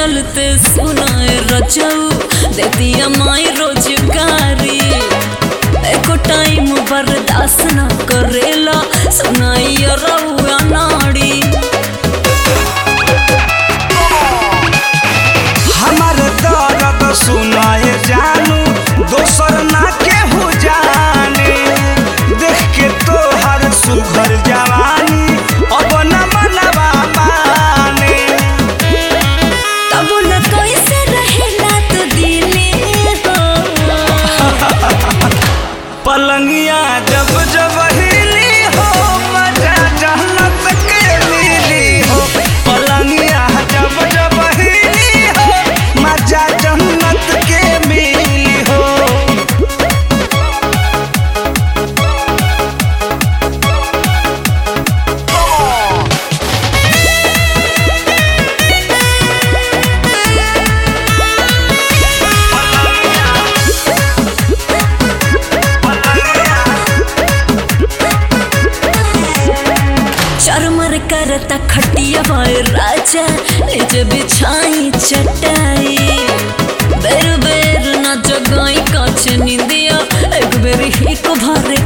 चलते सुनाए रचऊ दे दिया माई रोजगारी एको टाइम बर्दाश्त न करेला सुनाई रउआ नाड़ी हमार दर्द सुनाए जानू दोसर ना केहू जाने देख के तोहर सुघर जवानी अब न मनवा माने तब न कैसे रहेला तो दिले हो पलंगिया जब जब हिली हो मजा जहनत के मिली हो पलंगिया जब जब हिली हो मजा जन्नत के मिली हो चरमर करता खटिया भाई राजा निज बिछाई चटाई बेर बेर न जगाई काछ निंदिया एक बेर ही को भरे